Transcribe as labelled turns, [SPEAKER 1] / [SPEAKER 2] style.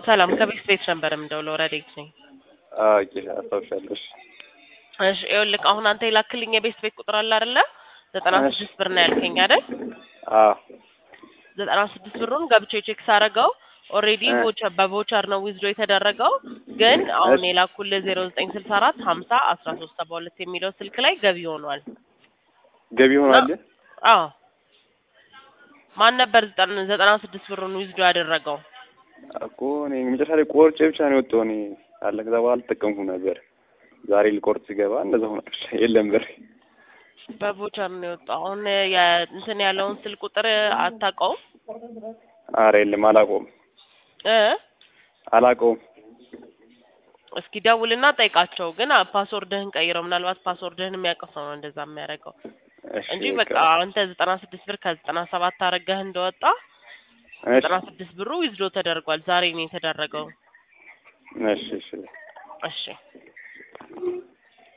[SPEAKER 1] ሰላም ከቤት ቤት ነበር የምደውለው። ረዴት ነኝ።
[SPEAKER 2] ኦኬ አስታውሻለሽ።
[SPEAKER 1] እሺ ይኸውልህ አሁን አንተ የላክልኝ የቤት ቤት ቁጥር አለ አይደለ? ዘጠና
[SPEAKER 2] እሺ።
[SPEAKER 1] ስድስት ብር ነው ያልከኝ አይደል?
[SPEAKER 2] አዎ
[SPEAKER 1] ዘጠና ስድስት ብሩን ገብቼ ቼክ ሳረገው ኦልሬዲ
[SPEAKER 2] እ።
[SPEAKER 1] ቮቸር በቮቸር ነው ዊዝዶ የተደረገው። ግን አሁን
[SPEAKER 2] እሺ።
[SPEAKER 1] የላኩልህ ዜሮ ዘጠኝ ስልሳ አራት ሀምሳ አስራ ሶስት ሰባ ሁለት የሚለው ስልክ ላይ ገቢ ሆኗል።
[SPEAKER 2] ገቢ ሆኗል።
[SPEAKER 1] አዎ ማን ነበር ዘጠና ዘጠና ስድስት ብሩን ዊዝዶ ያደረገው?
[SPEAKER 2] እኮ እኔ መጨረሻ ላይ ቆርጬ ብቻ ነው የወጣው። እኔ አለ ከዛ በኋላ አልተጠቀምኩም ነበር። ዛሬ ልቆርጥ ሲገባ እንደዛ ሆነ። የለም ብር
[SPEAKER 1] በቮቸር ነው የወጣው። አሁን የ- እንትን ያለውን ስልክ ቁጥር አታውቀውም
[SPEAKER 2] አረ የለም አላውቀውም፣
[SPEAKER 1] እ
[SPEAKER 2] አላውቀውም።
[SPEAKER 1] እስኪ ደውልና ጠይቃቸው። ግን አ- ፓስወርድህን ቀይረው። ምናልባት ፓስወርድህን የሚያውቀው ሰው ነው እንደዛ የሚያደርገው
[SPEAKER 2] እሺ
[SPEAKER 1] እንጂ በቃ አንተ ዘጠና ስድስት ብር ከዘጠና ሰባት አረገህ እንደወጣ
[SPEAKER 2] እሺ
[SPEAKER 1] ዘጠና ስድስት ብሩ ዊዝዶ ተደርጓል። ዛሬ ነው የተደረገው።
[SPEAKER 2] እሺ እሺ
[SPEAKER 1] እሺ